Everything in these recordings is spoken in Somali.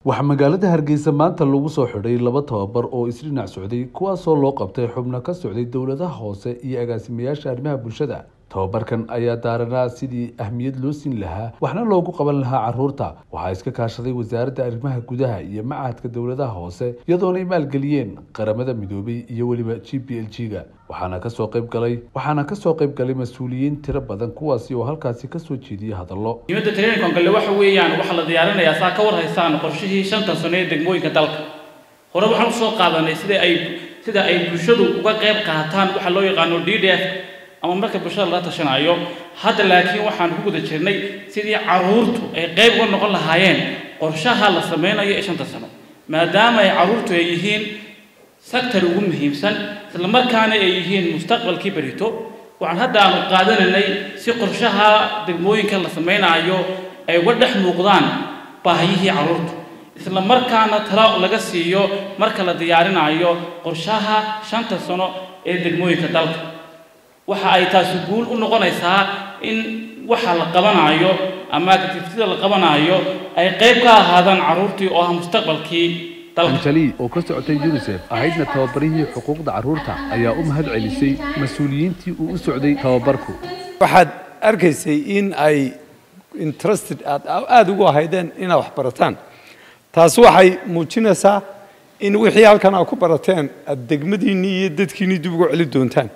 waxaa magaalada hargeysa maanta lagu soo xidhay laba tababar oo isdhinac socday kuwaasoo loo qabtay xubno ka socday dowladaha hoose iyo agaasimayaasha arrimaha bulshada tababarkan ayaa daaranaa sidii ahmiyad loo siin lahaa waxna loogu qaban lahaa caruurta waxaa iska kaashaday wasaaradda arrimaha gudaha iyo machadka dowladaha hoose iyadoona ay maalgeliyeen qaramada midoobay iyo weliba g b l g ga waxaana kasoo qayb galay waxaana kasoo qayb galay mas-uuliyiin tiro badan kuwaasi oo halkaasi kasoo jeediyay hadallo muhiimadda training galle waxa weeyaan waxaa la diyaarinayaa saa ka war haystaan qorshihii shantan sano ee degmooyinka dalka hore waxaan usoo qaadanay sida ay sida ay bulshadu uga qayb qaataan waxa loo yaqaano d d f ama marka bulshada laga tashanayo hadda laakiin waxaan ku guda jirnay sidii caruurtu ay qayb uga noqon lahaayeen qorshaha la sameynayo ee shanta sano maadaama ay caruurtu ay yihiin sector ugu muhiimsan isla markaana ay yihiin mustaqbalkii berito waxaan hadda aanu qaadanaynay si qorshaha degmooyinka la samaynayo ay uga dhex muuqdaan baahiyihii caruurtu isla markaana talo laga siiyo marka la diyaarinayo qorshaha shanta sano ee degmooyinka dalka waxa ay taasi guul u noqonaysaa in waxa la qabanayo ama activitida la qabanayo ay qayb ka ahaadaan caruurtii oo ah mustaqbalkii anjali oo ka socotay unisef ahaydna tababarihii xuquuqda carruurta ayaa u mahad celisay mas-uuliyiintii uu u socday tababarku waxaad arkaysay in ay interested aad aada ugu ahaydeen inaad wax barataan taasi waxay muujinaysaa in wixii halkan aad ku barateen aad degmadiinnii iyo dadkiinnii dib ugu celi doontaan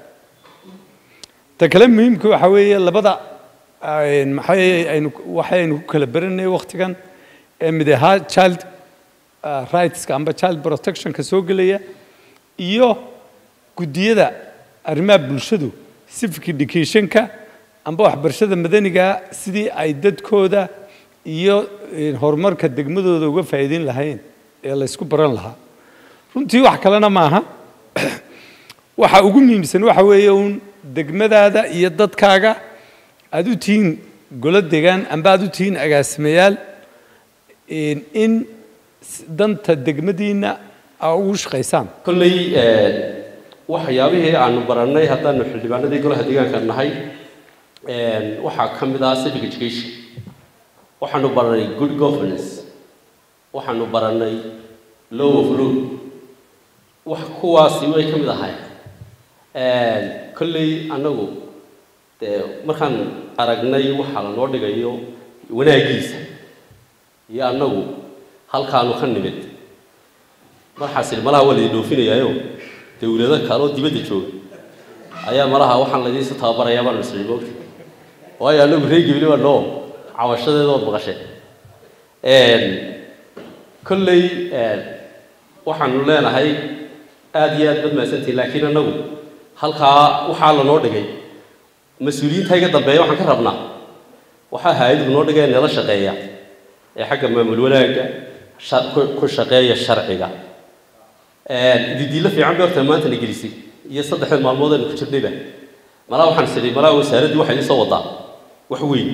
ta kale muhiimka waxa weeye labada maxay aynu waxaynu ku kala baranay wakhtigan ee mid ahaa child rightska amba child protectionka soo gelaya iyo guddiyada arrimaha bulshadu civic educationka amba waxbarashada madaniga sidii ay dadkooda iyo horumarka degmadooda uga faa'iideyn lahayn ee laysku baran lahaa runtii wax kalena maaha waxa ugu muhiimsan waxa weeye uun degmadaada iyo dadkaaga aada u tihiin golo degaan amba aada u tihiin agaasimayaal in danta degmadiinna aa ugu shaqaysaan kolley waxyaabihii aanu barannay haddaanu xildhibaanadii golaha deegaanka nahay waxaa ka mid ah civic education waxaanu barannay good governance waxaanu barannay law of law wax kuwaasi way ka mid ahay kolley annagu dee markaan aragnay waxaa lanoo dhigayo wanaaggiisa iyo annagu halkaanu ka nimid marxaasil malaha waa laydin dhoofinayaayo dawlado kale oo dibadda jooga ayaa malaha waxaan laydiinsa tababarayaa baanu isnay moogta waayo annagu reegibili baa noo cawashadeeda ood maqasheen kolley waxaanu leenahay aada iyo aad badmaadsantihin laakiin annagu halkaa waxaa lanoo dhigay mas-uuliyiinta iga dambeeya waxaan ka rabnaa waxaa hay-adigu noo dhigay nala shaqeeya ee xagga maamul wanaagga ku shaqeeya sharciga didiilo fiican bay horta maanta na gelisay iyo saddexda maalmood aynu ku jirnayba malaa waxaan sidhi malaa wasaaraddii waxay iisoo wadaa wax weyn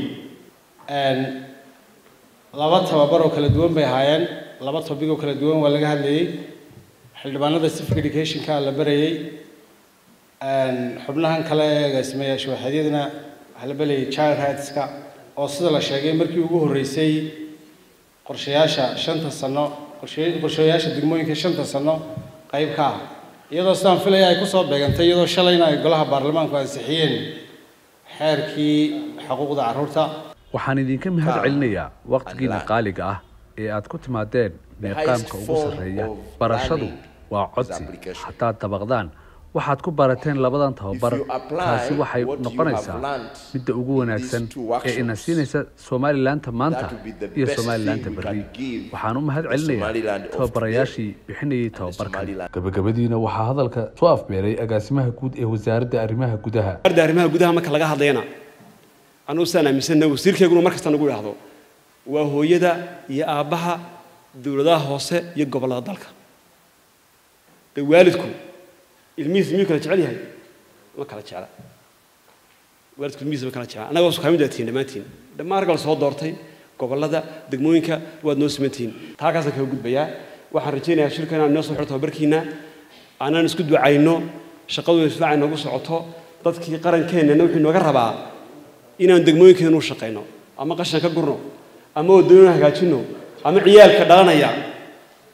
laba tababar oo kala duwan bay ahaayeen laba topic oo kala duwan waa laga hadlayey xildhibaanada civic educationka la barayey xubnahan kale ee agaasimayaasha waxaadyadana waxaa la belayay child rightska oo sida la sheegay markii ugu horreysay qorshayaasha shanta sano qorshayaasha degmooyinka shanta sano qayb ka ah iyadoo sidaan filaya ay kusoo beegantay iyadoo shalayna ay golaha baarlamaanku ansixiyeen xeerkii xuquuqda carruurta waxaan idinka mahad celinayaa wakhtigiina qaaliga ah ee aad ku timaadeen meeqaamka ugu sarreeya barashadu waa codsi haddaad dabaqdaan waxaad ku barateen labadan tababar taasi waxay noqonaysaa midda ugu wanaagsan ee ina siinaysa somalilanka maanta iyo somalilanka berri waxaan u mahad celinayaa tababarayaashii bixinayay tababarkan gabagabadiina waxaa hadalka soo afbeeray agaasimaha guud ee wasaaradda arrimaha gudaha wasaaradda arrimaha gudaha marka laga hadlayana anugu sidaan aaminsanna wasiirkeyguna mar kasta nagu idhaahdo waa hooyada iyo aabbaha dowladaha hoose iyo gobollada dalka de waalidku ilmihiisa miyuu kala jecel yahay ma kala jecla waalidku ilmihiisa ma kala jecla annaga wasu kamid tihiin dhammaantiin dhammaan ragga la soo doortay gobollada degmooyinka waad noo simantihiin taa kaasaan kaga gudbayaa waxaan rajaynayaa shirka inaan inoo soo xiro tababarkiina aanaan isku ducayno shaqadu isfaaca inoogu socoto dadkii qarankeenana wuxuu inooga rabaa inaan degmooyinkeenu u shaqayno ama qashan ka gurno ama wadooyin hagaajino ama ciyaalka dhalanaya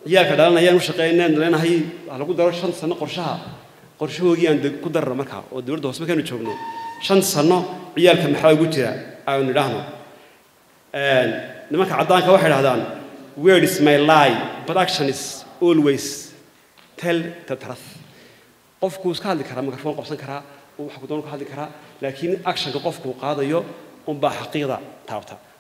ciyaalka dhalanayaan u shaqeynaan leenahay ha lagu daro shan sano qorshaha qorshahoogii aan ku darra markaa oo dowladda hoose markaynu joogno shan sano ciyaalka maxaa ugu jira aanu idhaahno nimanka caddaanka waxay idhahdaan word is my lie but action is always tell the truth qofku iska hadli karaa mikrofon qabsan karaa wax ku doon ka hadli karaa laakiin actionka qofku qaadayo unbaa xaqiiqda taabta